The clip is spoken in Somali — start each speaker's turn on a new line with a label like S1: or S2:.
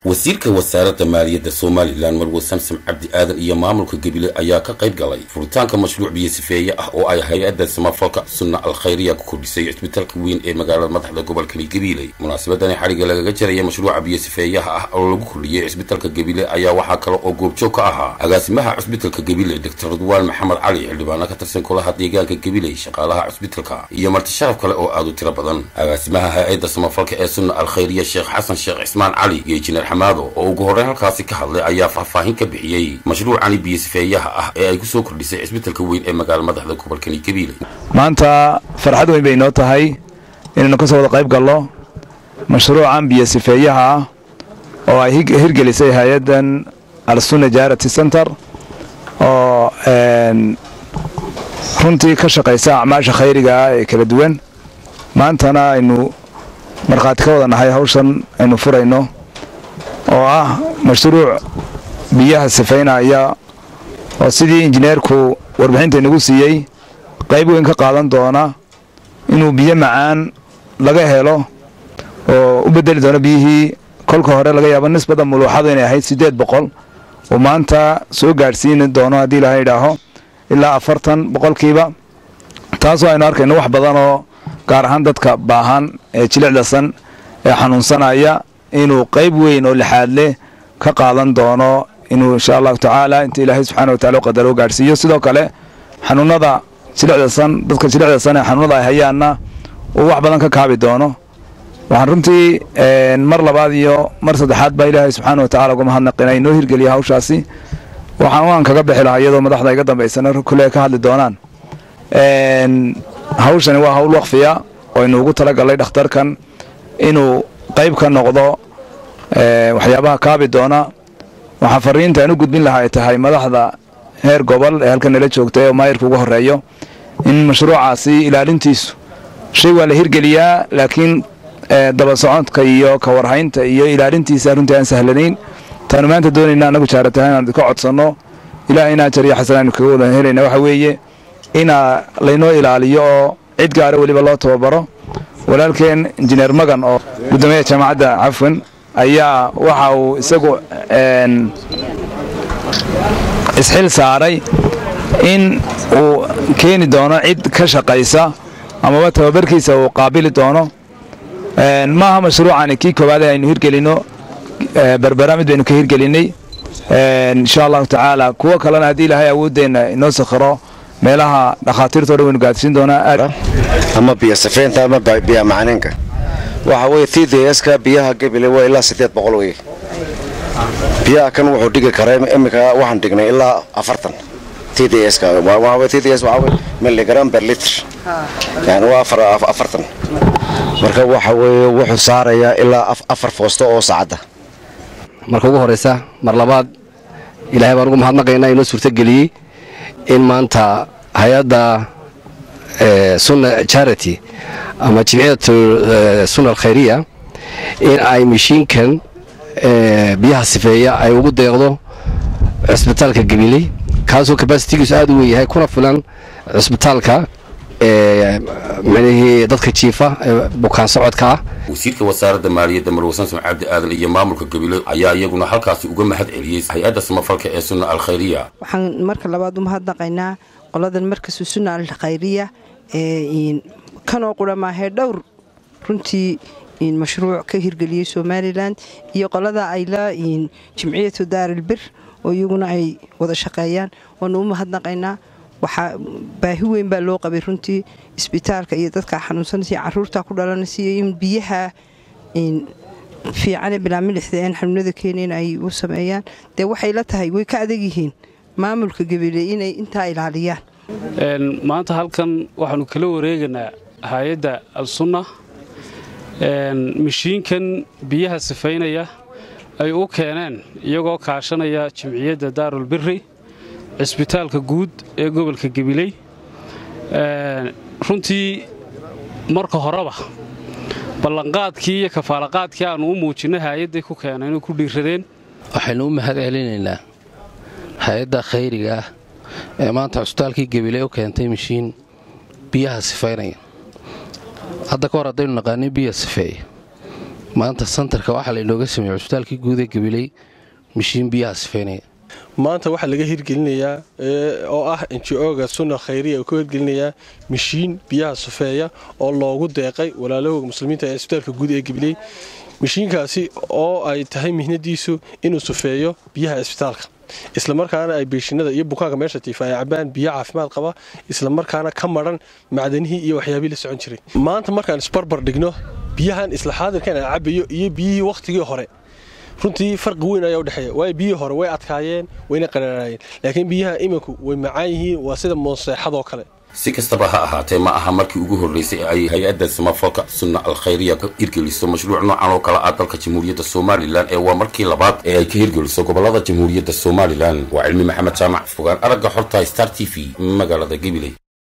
S1: wasiirka wasaaradda maaliyadda somalilan marwe samsam cabdi aadan iyo maamulka gebile ayaa ka qayb galay furitaanka mashruuc biyo sifeeye ah oo ay hay-adda samafalka sunna alkhayriya ku kordhisay cisbitaalka weyn ee magaalada madaxda gobolkani gabiiley munaasabadani xadhigga lagaga jaraya mashruuca biyo sifeeyaha ah oo lagu kordhiyey cisbitaalka gebile ayaa waxaa kale oo goobjoog ka ahaa agaasimaha cisbitaalka gebile doctor ridwaan maxamed cali xildhibaano ka tirsan kulaha deegaanka gabiley shaqaalaha cisbitaalka iyo marti sharaf kale oo aad u tiro badan agaasimaha hay-adda samafalka ee sunna alkhayriya sheekh xasan sheekh cismaan cali iyo injineer xamaado oo ugu horreyn halkaasi ka hadlay ayaa faahfaahin ka bixiyey mashruucani biyo sifeeyaha ah ee ay ku soo kordhisay cisbitaalka weyn ee magaala madaxda gobolkani gabiiley
S2: maanta farxad weyn bay inoo tahay inaynu ka soo wada qayb galno mashruucan biyo sifeeyaha ah oo ay hirgelisay hay-addan alsunna jarity center oo runtii ka shaqaysa acmaasha khayriga ah ee kala duwan maantana aynu markhaati ka wada nahay hawshan aynu furayno oo ah mashruuc biyaha sifaynaya oo sidii injineerku warbixinta inagu siiyey qayb weyn ka qaadan doona inuu biyo macaan laga helo oo u bedeli doono biyihii kolka hore laga yaabo nisbada muluuxadu inay ahayd siddeed boqol uu maanta soo gaadhsiini doono haddii ilaha idhaaho ilaa afartan boqolkiiba taasoo aynu arkayno wax badan oo gaar ahaan dadka baahan ee jilicdasan ee xanuunsanaya inuu qayb weyn oo lixaad leh ka qaadan doono inuu insha allahu tacaala inta ilaahay subxana watacala u qadaro u gaadhsiiyo sidoo kale xanuunada jilicdasan dadka jilicdasan ee xanuunada ay hayaanna uu wax badan ka kaabi doono waxaan runtii mar labaad iyo mar saddexaad baa ilaahay subxaana watacala uga mahadnaqina inoo hirgeliya hawshaasi waxaan waan kaga bixi lahaa iyadoo madaxda iga dambaysana kule ka hadli doonaan hawshani waa hawl wakfiya oo aynu ugu talagalnay dhakhtarkan inuu qayb ka noqdo waxyaabaha kaabi doona waxaa fariinta aan u gudbin lahaa ay tahay madaxda heer gobol ee halkan nala joogtay oo maayirka uga horeeyo in mashruucaasi ilaalintiisu shay waa la hirgeliyaa laakiin daba socodka iyo ka warhaynta iyo ilaalintiisa runtii aan sahlanayn taanu maanta doonayna anagu jaaratahay inaan ka codsanno ilaah inaa jariyo xasan aynu kaga wada helayna waxa weeye inaa laynoo ilaaliyo oo cid gaara weliba loo tababaro walaalkeen injineer magan oo guddoomiyaha jaamacadda cafwan ayaa waxa uu isagu isxil saaray in uu keeni doono cid ka shaqaysa amaba tababarkiisa uu qaabili doono maaha mashruucani kii koowaad aynu hirgelinno berbera mid baynu ka hirgelinay insha allahu tacaala kuwo kalena haddii ilaahay awooddeenna inoo sakhiro meelaha dhakhaatiirtao dhan waynu gaadsiin doonaa
S3: ama biyo safeynta ama biya macaninka waxa weye tdska biyaha gebile waa ilaa siddeed boqol wey biyaha kan wuxuu dhigi karaa iminka waxaan dhignay ilaa afartan tdska tds waxaa weye milligram per litr yani waa afartan marka waxa weeye wuxuu saarayaa ilaa afar foosto oo saacadda
S4: marka ugu horraysa mar labaad ilaahay baan ugu mahadnaqaynaa inoo suurtogeliyey in maanta hay-adda sunna charity ama jimciyatu sunna alkhayriya in ay mashiinkan biyaha sifeeya ay ugu deeqdo cisbitaalka gabiley kaasoo kabasitigiisu aad u weyn yahay kuna filan cisbitaalka micnihii dadka jiifa ee bukaan socodka ah
S1: wasiirka wasaaradda maaliyadda marwe samsam cabdi aadan iyo maamulka gabiley ayaa iyaguna halkaasi uga mahad celiyey hay-adda samafalka ee sunna alkhayriya
S5: waxaan marka labaad u mahadnaqaynaa qoladan markasu sunna alkhayriya ee kanoo qura maahee dhowr runtii mashruuc ka hirgeliyey somalilan iyo qolada ay la jimciyatu daarilbir oo iyaguna ay wada shaqeeyaan waanu u mahadnaqaynaa waxaa baahi weyn baa loo qabay runtii isbitaalka iyo dadka xanuunsanaysa caruurta ku dhalanaysa in biyaha fiicane bilaa milixda aan xanuunada keenayn ay u sameeyaan dee waxay la tahay way ka adag yihiin maamulka gabiley inay intaa ilaaliyaan
S6: maanta halkan waxaanu kala wareegaynaa hay-adda al-sunna mashiinkan biyaha sifaynaya ay u keeneen iyagoo kaashanaya jimciyadda daarul biri cisbitaalka guud ee gobolka gabiley runtii marka horeba ballanqaadkii iyo kafaalaqaadkii aannu u muujinay hay-adday ku keenay inay ku dhiiradeen
S7: waxaynu u mahad celinaynaa hay-adda khayriga ah ee maanta cusbitaalkii gabiley u keentay mashiin biyaha sifaynaya hadda ka hor haddaynu naqaanin biya sifeeya maanta santarka waxaa lainooga sameeyey cusbitaalkii guud ee gabiley mishiin biyaha sifeynaya
S8: maanta waxaa laga hirgelinayaa oo ah njo-ga sunna khayriya uu ka hirgelinayaa mishiin biyaha sufeeya oo loogu deeqay walaalahooga muslimiinta ee isbitaalka guud ee gabiley mishiinkaasi oo ay tahay mihnadiisu inuu sufeeyo biyaha isbitaalka islamarkaana ay beeshinada iyo bukaanka meesha tiifa ay cabaan biyo caafimaad qaba islamarkaana ka maran macdanihii iyo waxyaabihii la socon jiray maanta markaan isbarbar dhigno biyahan isla xaadirkan aan cabayo iyo biyihii wakhtigii hore runtii farqi weyn ayaa udhexeeya waayo biyihii hore way adkaayeen wayna qaraaraayeen laakiin biyaha iminku way macaan yihiin waa sida mooseexadoo kale
S1: si kastaba ha ahaatee ma aha markii ugu horraysay ee ay hay-adda samafalka sunna alkhayriya ka hirgeliso mashruuc noocan oo kale ah dalka jamhuuriyadda somalilan ee waa markii labaad ee ay ka hirgeliso gobollada jamhuuriyadda somalilan waa cilmi maxamed jaamac fogaan aragga xorta star t v magaalada gabiley